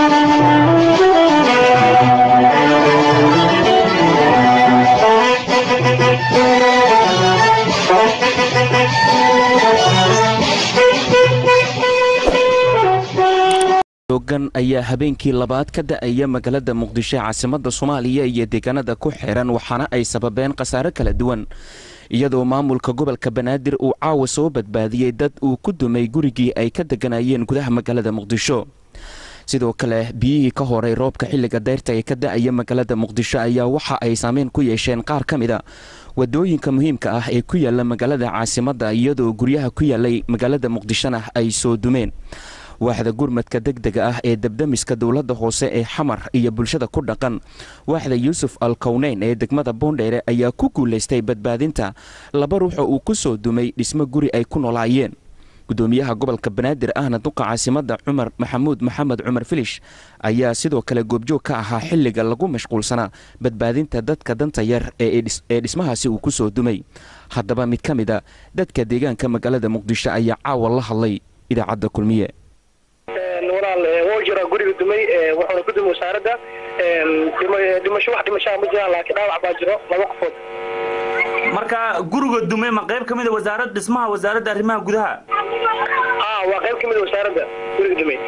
ogan ayaa habeenkii labaad ka da-aya magaalada muqdisho caasimada soomaaliya iyo deegaanada ku xiran waxaana ay sababeen khasaare kala duwan iyadoo maamulka gobolka banaadir uu caawa soo badbaadiyey dad uu ku dumay gurigii ay ka deganayeen gudaha magaalada muqdisho sidoo kale biyihii ka horay roobka xilliga dayrta ee ka da-aya magaalada muqdisho ayaa waxa ay saameyn ku yeesheen qaar ka mid a wadooyinka muhiimka ah ee ku yaala magaalada caasimada iyadoo guryaha ku yaalay magaalada muqdishona ay soo dumeen waaxda gurmadka degdega ah ee debdemiska dowladda hoose ee xamar iyo bulshada ku dhaqan waaxda yuusuf al kowneyn ee degmada boondheere ayaa ku guulaystay badbaadinta laba ruux oo uu ku soo dumay dhismo guri ay ku noolaayeen gudoomiyaha gobolka banaadir ahna duqa caasimada cumar maxamuud maxamed cumar filish ayaa sidoo kale goobjoog ka ahaa xilliga lagu mashquulsanaa badbaadinta dadka danta yar ee dhismahaasi uu ku soo dumay haddaba mid ka mid a dadka deegaanka magaalada muqdisho ayaa caawa la hadlay idaacadda kulmiye walaal wuu jira guriga dumay wuxuuna ku dumay wasaaradda dhimasho wax dhimashaa ma jiraan laakiin dhaawac baa jiro laba qofood marka guriga dumay ma qayb ka mid a wasaarad dhismaha wasaaradda arrimaha gudaha haa waa qayb ka mid a wasaaradda guriga dumay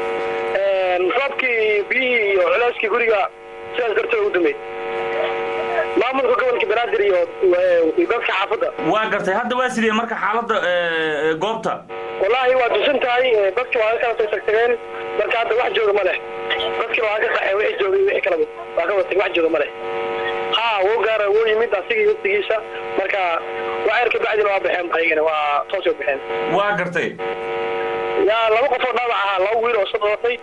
roobkii biyihii iyo culeyskii guriga sidaas darteed u dumay maamulka gobolka banaadir iyo dadka xaafadda waa gartay hadda waa sidee marka xaaladda goobta wallaahi waa dusan tahay dadki waa ka kala soo tagtageen marka hadda wax jooga ma leh dadki waa ka qaxeen wixii joogay wixii kalaba waa ka watay wax jooga ma leh haa wuu gaara wuu yimid asigii waqtigiisa marka waxyar ka bacdina waa baxeen ayagana waa toos u baxeen waa gartay yaa laba qof oo dhaawac ahaa laba wiil oo soo dhalatay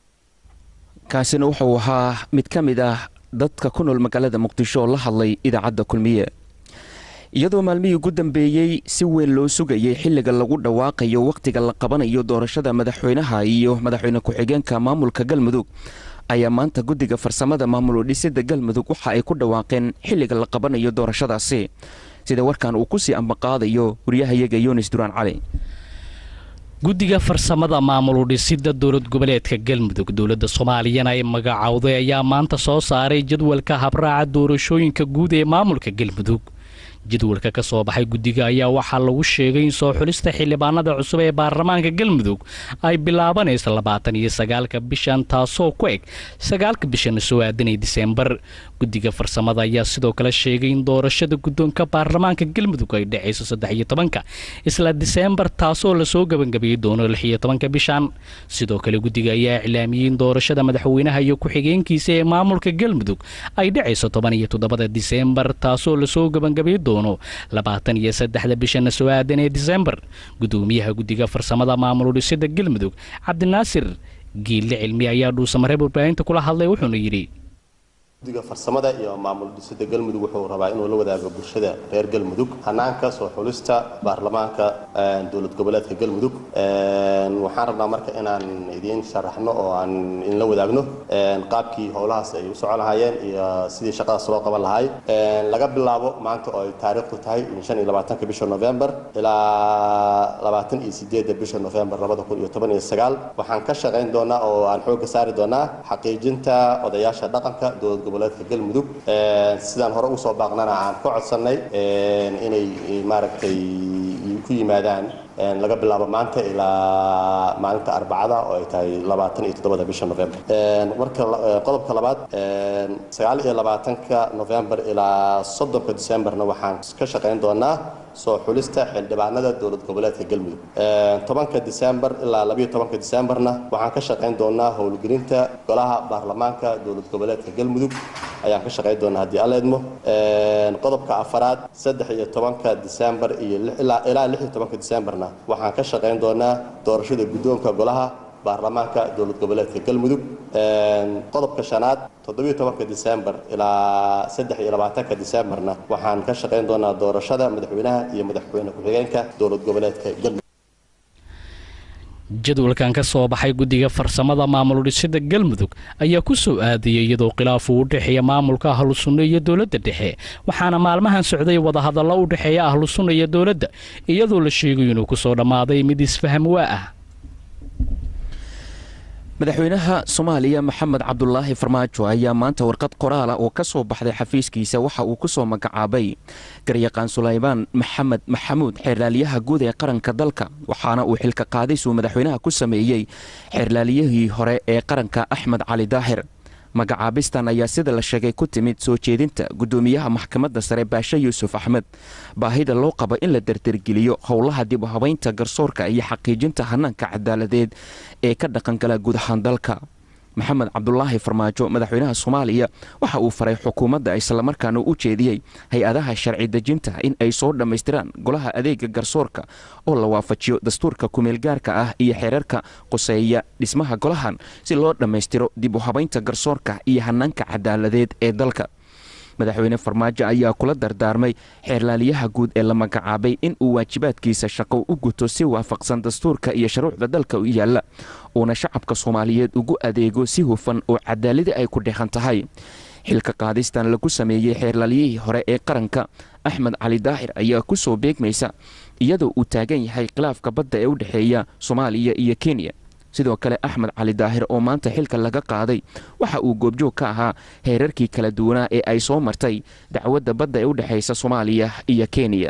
kaasina wuxuu ahaa mid ka mid ah dadka ku nool magaalada muqdisho oo la hadlay idaacadda kulmiye iyadoo maalmihii ugu dambeeyey si weyn loo sugayay xilliga lagu dhawaaqayo wakhtiga la qabanayo doorashada madaxweynaha iyo madaxweyne ku-xigeenka maamulka galmudug ayaa maanta guddiga farsamada maamul dhisida galmudug waxa ay ku dhawaaqeen xilliga la qabanayo doorashadaasi sida warkan uu kusii ambaqaadayo waryahayaga yunis duraan cali guddiga farsamada maamul udhisida dowlad goboleedka galmudug dowladda soomaaliyana ay magacowday ayaa maanta soo saaray jadwalka habraaca doorashooyinka guud ee maamulka galmudug jadwalka ka soo baxay guddiga ayaa waxaa lagu sheegay in soo xulista xildhibaanada cusub ee baarlamaanka galmudug ay bilaabanayso labaatan iyo sagaalka bishan taasoo ku eg sagaalka bishana soo aadanay diseembar guddiga farsamada ayaa sidoo kale sheegay in doorashada guddoonka baarlamaanka galmudug ay dhacayso saddex iyo tobanka isla diseembar taasoo lasoo gebangabeeyey doono lix iyo tobanka bishan sidoo kale guddiga ayaa iclaamiyey in doorashada madaxweynaha iyo ku-xigeenkiisa ee maamulka galmudug ay dhacayso toban iyo toddobada diseembar taasoo lasoo gebangabeey doono labaatan iyo saddexda bishana soo aadan ee diseembar gudoomiyaha guddiga farsamada maamul udhisida galmudug cabdinaasir giille cilmi ayaa dhuusamareeb warbaahinta kula hadlay wuxuuna yidhi guddiga farsamada iyo maamul dhisida galmudug wuxuu rabaa inuu la wadaago bulshada reer galmudug hanaanka soo xulista baarlamaanka dowlad goboleedka galmudug waxaan rabnaa marka inaan idiin sharaxno oo aan idinla wadaagno qaabkii howlahaas ay u socon lahaayeen iyo sidii shaqadaas loo qaban lahaay laga bilaabo maanta oo ay taariikhdu tahay shan iyo labaatanka bisha november ilaa labaatan iyo sideedda bisha november labada kun iyo toban iyo sagaal waxaan ka shaqayn doonaa oo aan xoogga saari doonaa xaqiijinta odayaasha dhaqanka dowlad goboleedka galmudug sidaan hore usoo baaqnana aan ka codsannay inay maaragtay ku yimaadaan laga bilaabo maanta ilaa maalinta arbacada oo ay tahay labaatan iyo toddobada bisha november marka qodobka labaad sagaal iyo labaatanka november ilaa soddonka decemberna waxaan ka shaqayn doonaa soo xulista xildhibaanada dowlad goboleedka galmudug tobanka december ilaa labayo tobanka decemberna waxaan ka shaqayn doonaa howlgelinta golaha baarlamaanka dowlad goboleedka galmudug ayaan ka shaqayn doonaa haddii alla idmo qodobka afaraad saddex iyo tobanka december iyo ilaa lix iyo tobanka decemberna waxaan ka shaqayn doonaa doorashada guddoonka golaha baarlamaanka dowlad goboleedka galmudug qodobka shanaad toddobiyo tobanka december ilaa saddex iyo labaatanka decemberna waxaan ka shaqayn doonaa doorashada madaxweynaha iyo madaxweyne ku-xigeenka dowlad goboleedka galmudug jadwalkan ka soo baxay guddiga farsamada maamul dhisida galmudug ayaa ku soo aadayay iyadoo khilaaf uu u dhexeeya maamulka ahlu sunno iyo dowladda dhexe waxaana maalmahan socday wadahadallo u dhexeeya ahlu sunna iyo dowladda iyadoo la sheegayo inuu kusoo dhammaaday mid isfaham waa ah madaxweynaha soomaaliya maxamed cabdulaahi farmaajo ayaa maanta warqad qoraala oo ka soo baxday xafiiskiisa waxa uu ku soo magacaabay garyaqaan sulaymaan maxamed maxamuud xeerlaaliyaha guud ee qaranka dalka waxaana uu xilka qaadisuu madaxweynaha ku sameeyey xeerlaaliyihii hore ee qaranka axmed cali daahir magacaabistan ayaa sida la sheegay ku timid soo jeedinta guddoomiyaha maxkamadda sare baashe yuusuf axmed baahida loo qabo in la dardargeliyo howlaha dib u habaynta garsoorka iyo xaqiijinta hanaanka cadaaladeed ee ka dhaqangala guud ahaan dalka maxamed cabdulaahi farmaajo madaxweynaha soomaaliya waxa uu faray xukuumadda islamarkaana u jeediyey hay-adaha sharci dejinta in ay soo dhammaystiraan golaha adeega garsoorka oo la waafajiyo dastuurka kumeelgaarka ah iyo xeerarka quseeya dhismaha golahan si loo dhammaystiro dib u habaynta garsoorka iyo hanaanka cadaaladeed ee dalka madaxweyne farmaajo ayaa kula dardaarmay xeerlaaliyaha guud ee la magacaabay in uu waajibaadkiisa shaqo u guto si waafaqsan dastuurka iyo shuruucda dalka u yaalla uuna shacabka soomaaliyeed ugu adeego si hufan oo cadaaladi ay ku dheehan tahay xilka qaadistan lagu sameeyey xeerlaaliyihii hore ee qaranka axmed cali daahir ayaa ku soo beegmaysa iyadoo uu taagan yahay khilaafka badda ee u dhexeeya soomaaliya iyo kenya sidoo kale axmed cali daahir oo maanta xilka laga qaaday waxa uu goobjoog ka ahaa heerarkii kala duwanaa ee ay soo martay dacwadda badda ee u dhexaysa soomaaliya iyo kenya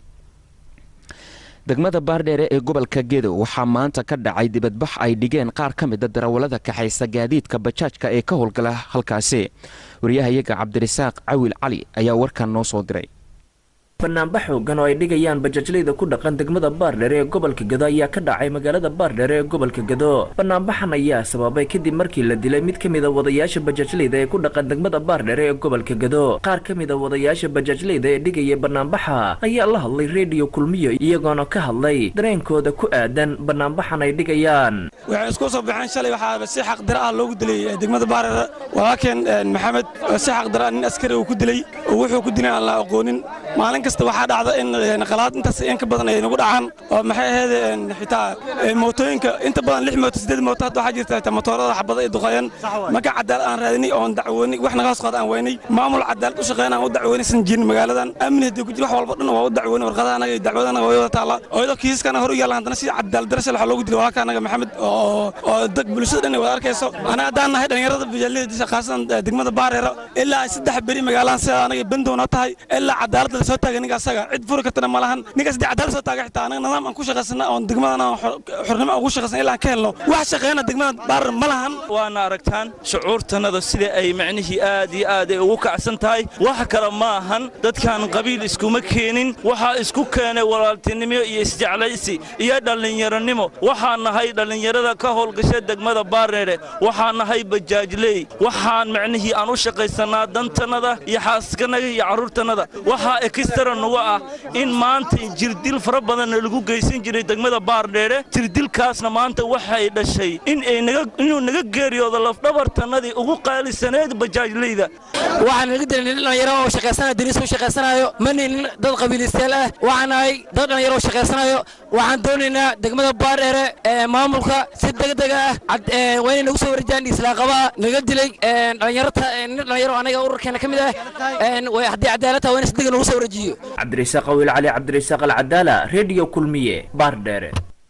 degmada baardheere ee gobolka gedo waxaa maanta ka dhacay dibadbax ay dhigeen qaar ka mida darawallada kaxaysa gaadiidka bajaajka ee ka howlgala halkaasi wariyahayaga cabdirasaaq cawil cali ayaa warkan noo soo diray banaanbax xoogan oo ay dhigayaan bajaajlayda ku dhaqan degmada baardheere ee gobolka gado ayaa ka dhacay magaalada baardheere ee gobolka gado banaanbaxan ayaa sababay kadib markii la dilay mid ka mid a wadayaasha bajaajlayda ee ku dhaqan degmada baardheere ee gobolka gado qaar ka mid a wadayaasha bajaajlayda ee dhigaya banaanbaxa ayaa la hadlay rediyo kulmiyo iyagoona ka hadlay dareenkooda ku aadan banaanbaxan ay dhigayaan waxay isku soo baxeen shalay waxaa si xaqdara ah loogu dilay degmada baardheere walaalkeen maxamed si xaqdara nin askari uu ku dilay oo wuxuu ku dilay aan la aqoonin maalin kasta waxaa dhacda in qalaad intaas in ka badan ay nagu dhacaan oo maxay ahayd xitaa mootooyinka inta badan lix mooto siddeed mooto hadda waxaa jirta xitaa motoorada xabada ay duqayeen marka cadaalad aan raadinay oon dacwoonay wax naga hoos qaada aan weynay maamul cadaalad u shaqeyn aan u dacwoonaysan jirin magaaladan amni haddii ku jira wax walba dhan waa u dacwoonay warqadaha anaga iyo dacwada anaga way wada taallaa oo iyadoo kiisaskana hor u yaalan haddana si cadaalad darasha waxaa loogu dilay walaalka anaga maxamed oo oo dad bulshada dhan ay wada arkayso anaga haddaan nahay dhallinyarada bijaalada khaasadan degmada baareero ilaa saddex beri magaaladan sida anaga bandoona tahay ilaa cadaalad la soo taagan ninka asaga cid furi kartana ma lahan ninkaas dee cadaalad soo taaga xitaa anaga nidaam aan ku shaqaysana oon degmadana xornimo ugu shaqaysan ilaa aan ka helno wax shaqeyna degmada baarar ma lahan waana aragtaan shucuurtannada sida ay macnihii aad iyo aad ay ugu kacsan tahay wax kale ma ahan dadkan qabiil iskuma keenin waxaa isku keenay walaaltinimo iyo isjeclaysi iyo dhallinyaronimo waxaan nahay dhallinyarada ka howlgasha degmada baardheere waxaan nahay bajaajley waxaan macnihii aan u shaqaysannaa dantannada iyo xaaskanaga iyo carruurtannada waxaa ekistara nugu ah in maanta jirdil fara badanna lagu geysan jiray degmada baardheere jirdilkaasna maanta waxay dhashay inuu naga geeriyoodo lafdhabartannadii ugu qaalisaneed bajaajleyda waxaan naga dilay nin dhallinyaro oo shaqaysanayo dariis u shaqaysanayo ma nin dad qabiilistayaal ah waxaan nahay dad dhallinyaro oo shaqaysanayo waxaan doonaynaa degmada baardheere ee maamulka si degdeg ah waa inay nagu soo warjaan islaaqabaa naga dilay dhallinyarta nin dhallinyaro anaga ururkeena ka mid ah haddii cadaalad tahay waa in si deg nagu soo warjiyo cabdirasaaq awiil cali cabdirasaaq alcadaala rediyo kulmiye baardheere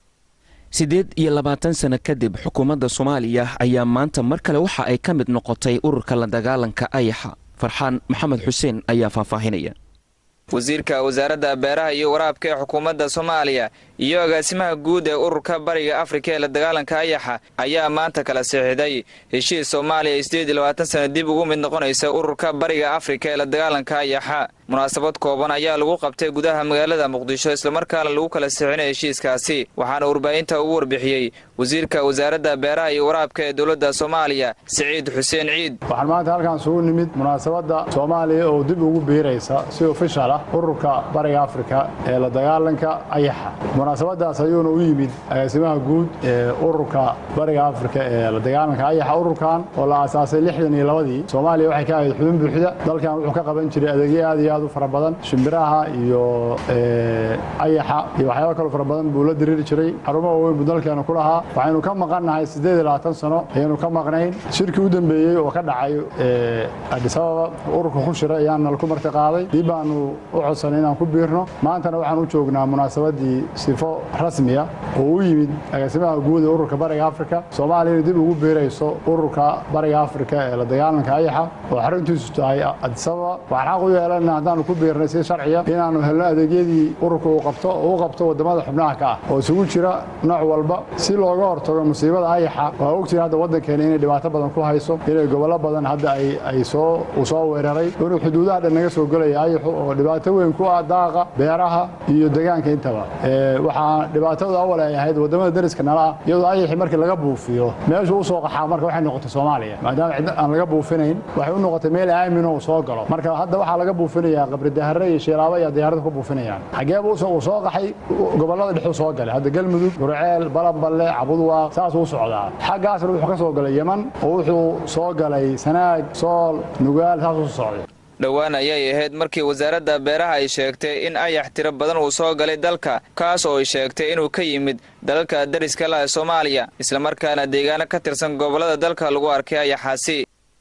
siddeed iyo labaatan sano kadib xukuumadda soomaaliya ayaa maanta mar kale waxa ay ka mid noqotay ururka la dagaalanka ayaxa farxaan maxamed xuseen ayaa faahfaahinaya wasiirka wasaaradda beeraha iyo waraabka ee xukuumadda soomaaliya iyo agaasimaha guud ee ururka bariga afrika ee la dagaalanka ayaxa ayaa maanta kala sixiday heshiis soomaaliya siddeed iyo labaatan sana dib ugu mid noqonaysa ururka bariga afrika ee la dagaalanka ayaxa munaasabad kooban ayaa lagu qabtay gudaha magaalada muqdisho islamarkaana lagu kala sixinay heshiiskaasi waxaana warbaahinta ugu warbixiyey wasiirka wasaaradda beeraha iyo waraabka ee dowladda soomaaliya siciid xuseen ciid waxaan maanta halkaan sugu nimid munaasabadda soomaaliya oo dib ugu biiraysa si ofishal ah ururka bariga afrika ee la dagaalanka ayaxa munaasabadaas ayuuna u yimid agaasimaha guud ee ururka bariga afrika ee la dagaalanka ayaxa ururkan oo la aasaasay lixdan iyo labadii soomaaliya waxay ka ahayd xubin buuxda dalkan wuxuu ka qaban jiray adeegyo aad iyo aad u fara badan shimbiraha iyo ayaxa iyo waxyaaba kaloo fara badan buu la diriiri jiray xarumo waaweyn buu dalkeena ku lahaa waxaynu ka maqannahay siddeed iyo labaatan sano ayaynu ka maqnayn shirkii u dambeeyey oo ka dhacay adis ababa ururka ku shira ayaana laku marti qaaday dib baanu u codsanay inaan ku biirno maantana waxaan u joognaa munaasabadii sifo rasmiya oo u yimid agaasimaha guud ee ururka bariga afrika soomaaliyana dib ugu biirayso ururka bariga afrika ee la dagaalanka ayaxa oo xaruntiisu tahay adis ababa waxaan xaq u yeelana haddaanu ku biirnay si sharciya inaanu helno adeegyadii ururka uu qabto oo u qabto wadamada xubnaha ka ah oo isugu jira nooc walba si looga hortago musiibada ayaxa waa ogtihin hadda waddankeena inay dhibaato badan ku hayso inay gobollo badan hadda ay soo uu soo weeraray inuu xuduudaha dhan naga soo gelaya ayaxu oo dhibaato weyn ku ah daaqa beeraha iyo deegaanka intaba waxaa dhibaatadu awal ay ahayd wadamada dariska nala ah iyadoo ayaxi markii laga buufiyo meeshu u soo qaxaa marka waxay noqotay soomaaliya maadaama cid aan laga buufinayn waxay u noqotay meel aamin oo soo galo marka hadda waxaa laga buufinayaa qabridahare iyo shilaabo iyo diyaarada ku buufinayaan xageeba uu soo qaxay gobollada dhexuu soo galay hadda galmudug gurceel balanballe cabudwaaq saasuu u socdaa xaggaasna wuxuu ka soo galay yeman oo wuxuu soo galay sanaag sool nugaal saasuu socday dhowaan ayay ahayd markii wasaaradda beeraha ay sheegtay in ayax tiro badan uu soo galay dalka kaas oo ay sheegtay inuu ka yimid dalalka dariska lah ee soomaaliya islamarkaana deegaano ka tirsan gobollada dalka lagu arkay ayaxaasi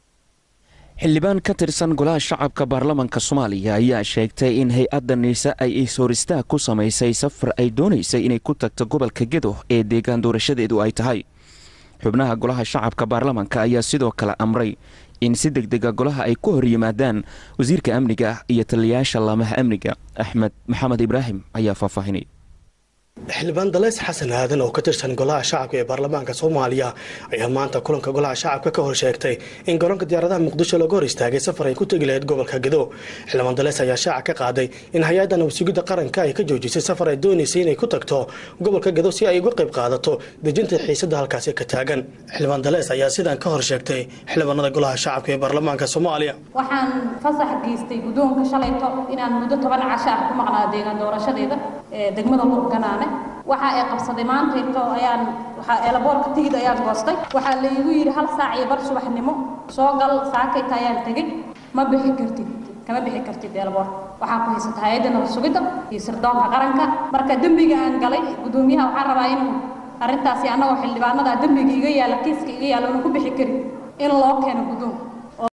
xildhibaan ka tirsan golaha shacabka baarlamanka soomaaliya ayaa sheegtay in hay-adda niise ay is-horistaag ku samaysay safar ay doonaysay inay ku tagto gobolka gedo ee deegaan doorashadeedu ay tahay xubnaha golaha shacabka baarlamanka ayaa sidoo kale amray in si deg dega golaha ay ku hor yimaadaan wasiirka amniga iyo taliyayaasha laamaha amniga axmed maxamed ibraahim ayaa faahfaahinay xildhibaan dalays xasan aadan oo ka tirsan golaha shacabka ee baarlamaanka soomaaliya ayaa maanta kulanka golaha shacabka ka hor sheegtay in garoonka diyaaradaha muqdisho laga hor istaagay safar ay ku tegi lahayd gobolka gedo xildhibaan dalays ayaa shaaca ka qaaday in hay-adda nabadsuugidda qaranka ay ka joojisay safar ay doonaysay inay ku tagto gobolka gedo si ay uga qayb qaadato dejinta xiisada halkaasi ka taagan xildhibaan dalays ayaa sidan ka hor sheegtay xildhibaanada golaha shacabka ee baarlamaanka soomaaliya waxaan fasax geystay guddoonka shalayto inaan muddo toban casho ah ku maqnaa deegaan doorashadeeda ee degmada murganaane waxa ay qabsaday maantayto ayaan waxaa eelaboorka tigid ayaan goostay waxaa la igu yidhi hal saac iyo bar subaxnimo soo gal saakayta ayaan tegey ma bixi kartid kama bixi kartid eelaboorka waxaa ku haysata hay-adda nabad sugidda iyo sirdoonka qaranka marka dembiga aan galay guddoomiyaha waxaan rabaa inuu arrintaasi annagoo xildhibaanada dembiga iga yaalla kiiska iga yaalla unu ku bixi karin in loo keeno guddoonka